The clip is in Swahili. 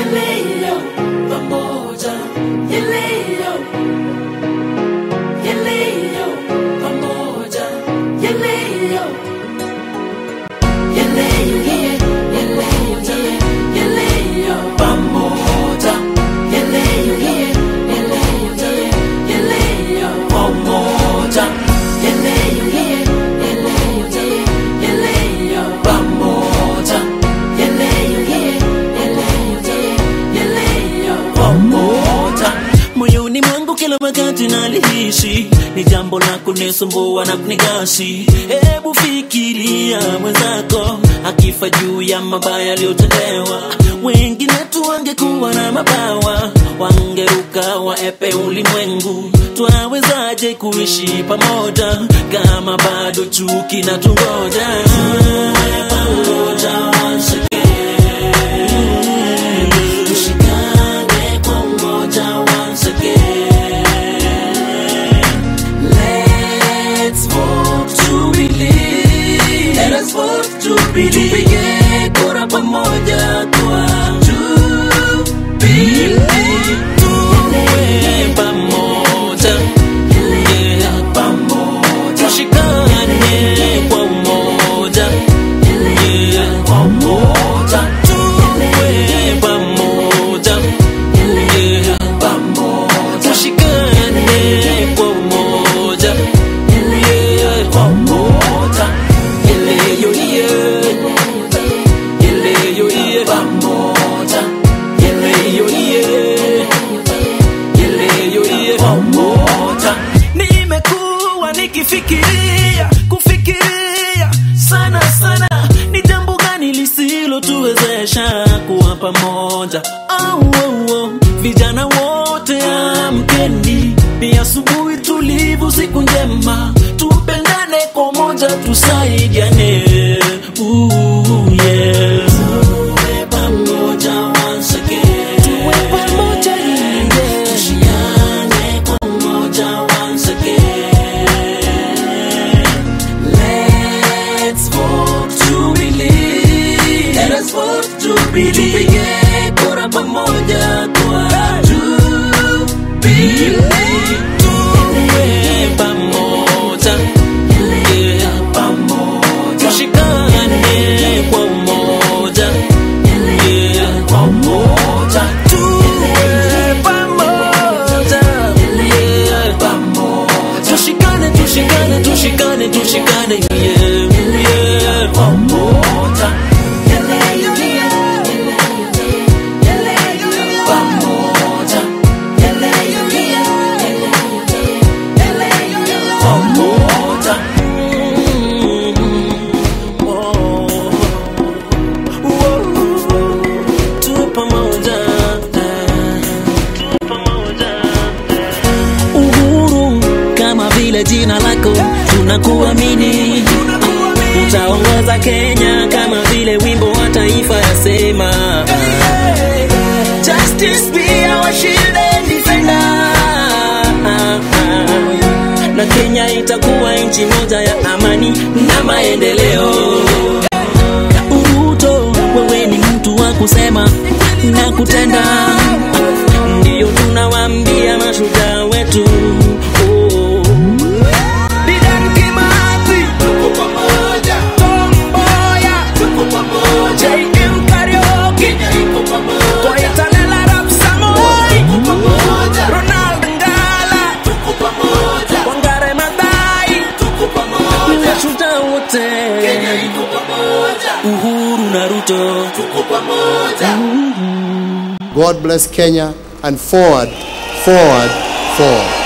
Yeleyo, pamoja. Yeleyo, yeleyo, pamoja. Yeleyo, yeleyo, yeah, yeleyo, yeah, yeleyo, pamoja. Yeleyo, yeah, yeleyo, yeah, yeleyo, pamoja. Yeleyo, yeah, yeleyo, yeah, yeleyo, pamoja. Yeleyo, yeah, yeleyo, yeah, yeleyo, pamoja. moyoni mwangu kila wakati nalihisi ni jambo la kunisumbua na kunigasi hebu fikiria mwenzako akifa juu ya mabaya aliyotendewa wengine tu wangekuwa na mabawa wangeruka waepe ulimwengu twawezaje kuishi pamoja kama bado chuki na tungoja pamoja once again. Tushikane kwa umoja once again. Let's vote to believe. Let us vote to believe. Tupige kura pamoja kwa Jubilee. Tuwe pamoja. Yeah, pamoja. Tushikane kwa umoja. Yeah, pamoja. Tuwe pamoja. Yeah, pamoja. Tushikane kwa umoja. Yeah, pamoja. Yeleyo, yeah. Yeleyo, yeah. Pamoja. Yeleyo, yeah. Yeleyo, yeah. Pamoja. Nimekuwa nikifikiria kufikiria sana sana, ni jambo gani lisilotuwezesha kuwa pamoja? Oh, oh, oh. Vijana wote amkeni, ni asubuhi tulivu, siku njema, tupendane kwa moja, tusaidiane. Ooh, yeah. Tuwe pamoja once again. Tuwe pamoja, yeah. Tushikane kwa umoja once again. Let's vote to believe. Let us vote to believe. Tupige kura pamoja kwa Jubilee. Tuwe pamoja. Yeah, pamoja. Tushikane kwa umoja. Yeah, pamoja. Tuwe pamoja. Yeah, pamoja. Tushikane, tushikane, tushikane, tushikane. Yeah, yeah, pamoja. Pamoja. Pamoja. Mm. Oh. Oh. Tu pamoja. Tu pamoja. Uhuru kama vile jina lako tunakuamini utaongoza Kenya kama vile wimbo wa taifa yasema Justice be our shield and defender na Kenya itakuwa nchi moja ya amani na maendeleo. Uruto, wewe ni mtu wa kusema na kutenda, ndiyo tunawaambia mashujaa wetu oh. Dedan Kimathi, Tom Mboya, JM Kariuki, Koitalel Arap Samoei, Ronald Ngala, Wangare Maathai, mashujaa wote, Uhuru na Ruto. God bless Kenya and forward, forward, forward.